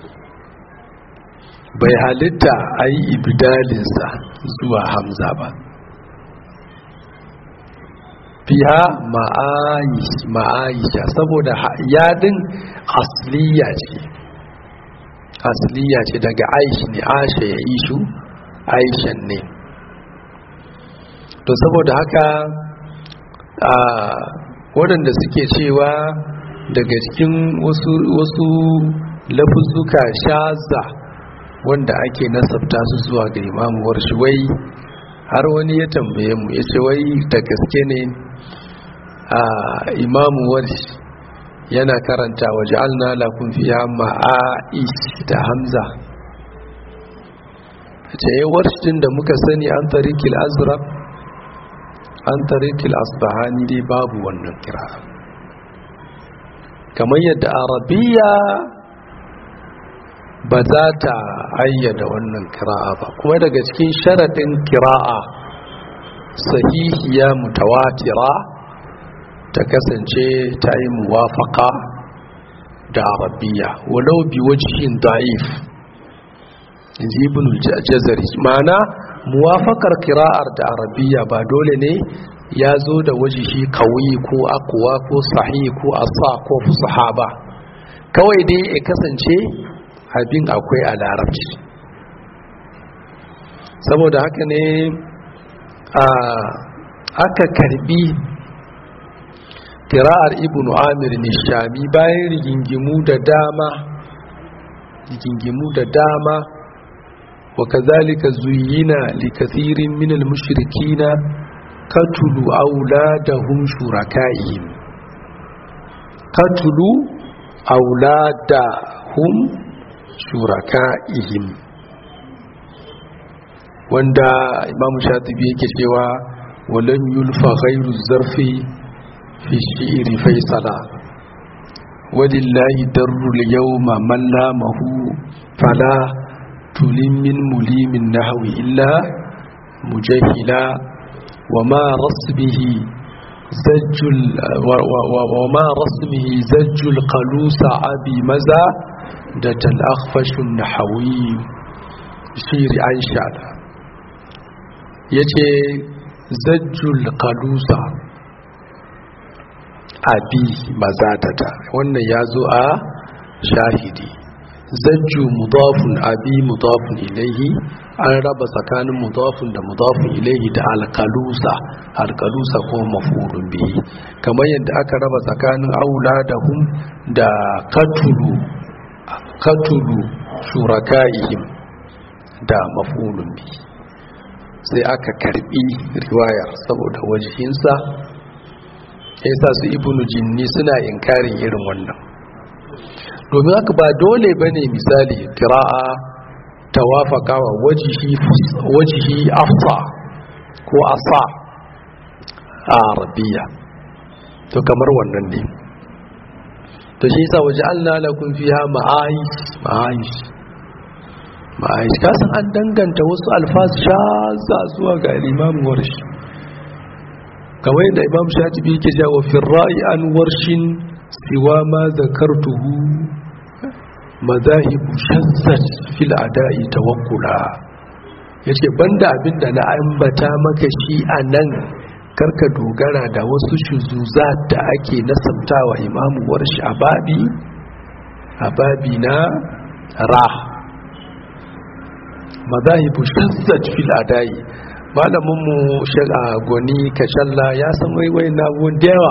bai halitta a yi ibidalinsa zuwa hamza ba fiha ma'aisha saboda yadin asliya ce asliya ce daga aish ne asha ya ishu aishan ne to saboda haka waɗanda suke cewa daga cikin wasu lafuzzuka shaza wanda ake nasabta su zuwa ga imamuwar shi wai har wani ya tambaye mu ya ce wai da gaske ne a imamuwar shi yana karanta waje alna lakun fiya ma'a'ish da hamza ce yi warshin da muka sani an tarikil azraq an tarikil asbahani dai babu wannan kira kamar yadda arabiya ba za ta ayyada wannan kira'a ba kuma daga cikin sharaɗin kira'a sahihiya mutawatira ta kasance ta yi muwafaka da arabiya walau bi wajihin da'if inji ibn jazari ma'ana muwafakar kira'ar da arabiya ba dole ne ya zo da wajihi kawai ko akuwa ko sahi ko asa ko fusaha ba kawai dai ya kasance abin akwai a larabci saboda haka ne aka karbi kira'ar ibn amir nishami bayan rigingimu da dama rigingimu da dama wa kazalika zuyina li kathirin min al-mushrikina katulu auladahum shurakaihim katulu auladahum shuraka'ihim wanda imamu shatibi yake cewa walam yulfa ghairu zarfi fi shi'ri faisala walillahi darrul yawma man lamahu fala tulin min mulimin nahwi illa mujahila wama rasbihi zajjul wama rasbihi zajjul qalusa abi maza da tal'afashin na hawi shiri an shaɗa ya ce zajjul kalusa abi mazatata wannan ya zo a shahidi zajju mudafun abi mudafun ilaihi an raba tsakanin mudafun da mudafun ilaihi da alkalusa alkalusa ko mafurun bihi kamar yadda aka raba tsakanin auladahum da katulu katulu shurakaihim da mafurun bihi sai aka karbi riwayar saboda wajihinsa ya sa su ibnu jinni suna inkarin irin wannan domin haka ba dole ba ne misali kira'a ta wafakawa wajihi afta ko asa a arabiya to kamar wannan ne to shi sa waje an lalakun fiya ma'aish ma'aish ma'aish kasan an danganta wasu alfas shaza zuwa ga limamin warshi kamar yadda imam shatibi yake jawo firra'i an warshin siwa ma zakartuhu mazahibu shazzat fil ada'i tawakkula yace banda abinda na ambata maka shi anan karka dogara da wasu shuzuzat da ake nasabtawa imamu warshi ababi ababi na ra mazahibu shazzat fil ada'i malamin mu shaga goni kashalla ya san waiwai na da yawa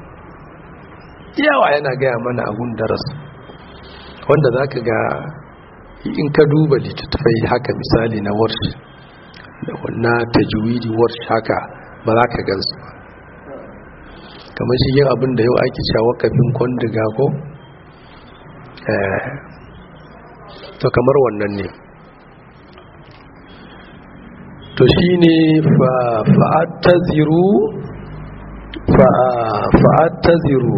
yawa yana gaya mana abun darasa wanda za ka ga in ka duba littattafai haka misali na warshi na tajwidi warshi haka ba za ka gansu ba kamar shi yin abin da yau ake cewa kafin kwandiga ko to kamar wannan ne to shi ne fa'attaziru fa'attaziru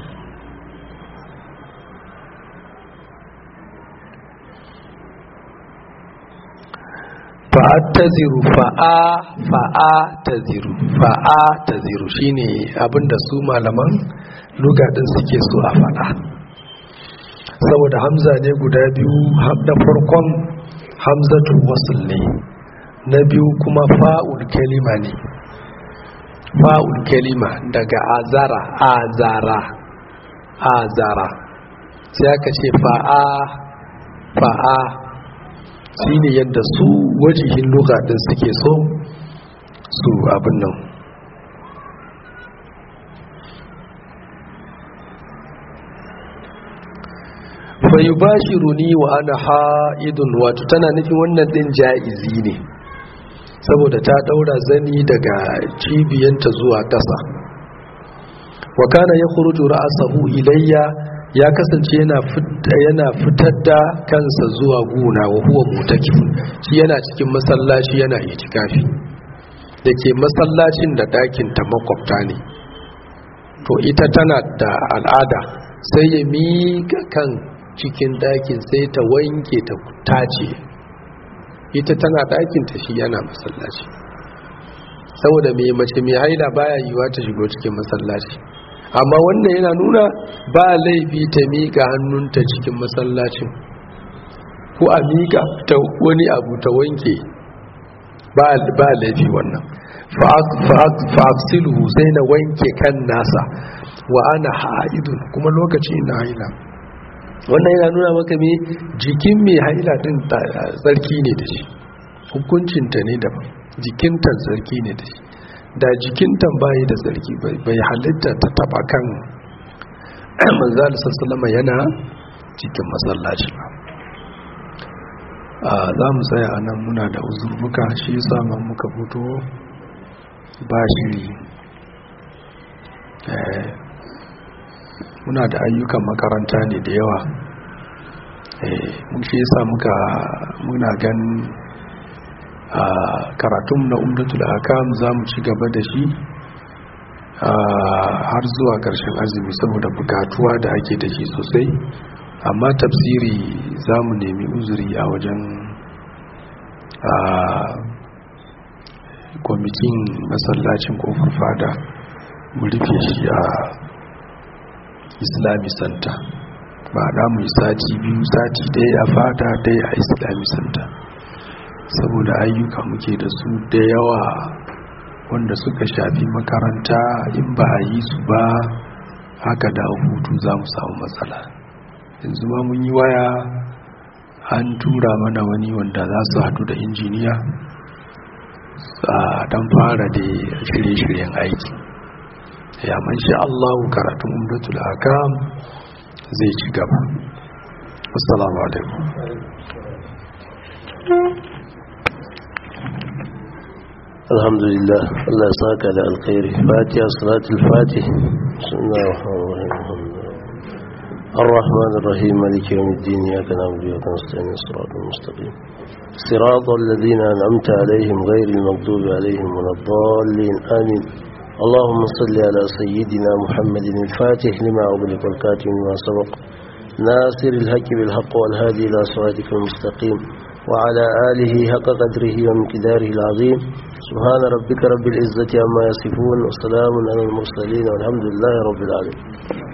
fa'attaziru fa'a fa'a taziru fa'a taziru shine abinda su malaman lugadin suke so a faɗa saboda hamza ne guda biyu na farkon hamzatu wasul ne na biyu kuma fa'ul kalima ne fa'ul kalima daga azara azara azara sai aka ce fa'a fa'a shi ne yadda su wajihin lugadin suke so su abin nan fayu ba shi runi wa ana ha'idun wato tana nufin wannan din ja'izi ne saboda ta daura zani daga cibiyanta zuwa ƙasa wa kana ya kurutu ra'asahu ilayya ya kasance yana fitar da kansa zuwa guna wa huwa mutakif shi yana cikin masallaci yana itikafi da ke masallacin da ɗakin ta makwabta ne to ita tana da al'ada sai ya miƙa kan cikin ɗakin sai ta wanke ta tace ita tana ɗakin ta shi yana masallaci saboda mai mace mai haila baya yiwa ta shigo cikin masallaci amma wannan yana nuna ba laifi ta miƙa hannunta cikin masallacin ko a miƙa ta wani abu ta wanke ba laifi wannan fa'aksilu sai na wanke kan nasa wa ana ha'idun kuma lokaci na haila wannan yana nuna maka me jikin mai haila din tsarki ne da shi hukuncinta ne daban jikinta tsarki ne da shi da jikinta bayi da tsarki bai halitta ta taba kan manzal sassalama yana cikin masallaci ba za mu tsaya a nan muna da uzurbuka shi sama muka fito ba shiri muna da ayyukan makaranta ne da yawa mun shi yasa muka muna gan a karatun na umdatul akam za mu ci gaba da shi har zuwa ƙarshen azumi saboda bukatuwa da ake da shi sosai amma tafsiri za mu nemi uzuri a wajen kwamitin masallacin kofar fada mu rufe shi a islami center ba da mu yi sati biyu sati daya a fada daya a islami center saboda ayyuka muke da su da yawa wanda suka shafi makaranta in ba a yi su ba haka da hutu za mu samu matsala yanzu ma mun yi waya an tura mana wani wanda za su hadu da injiniya don fara da shirye-shiryen aiki ya manshi allahu karatun umdatul akam zai ci gaba assalamu alaikum الحمد لله الله ساك على الخير فاتحة صلاة الفاتح بسم الله الرحمن الرحيم الرحمن الرحيم مالك يوم الدين إياك نعبد وإياك نستعين الصراط المستقيم صراط الذين أنعمت عليهم غير المغضوب عليهم ولا الضالين آمين اللهم صل على سيدنا محمد الفاتح لما أغلق والكاتم لما سبق ناصر الحق بالحق والهادي إلى صراطك المستقيم وعلى آله حق قدره ومقداره العظيم سبحان ربك رب العزة عما يصفون وسلام على المرسلين والحمد لله رب العالمين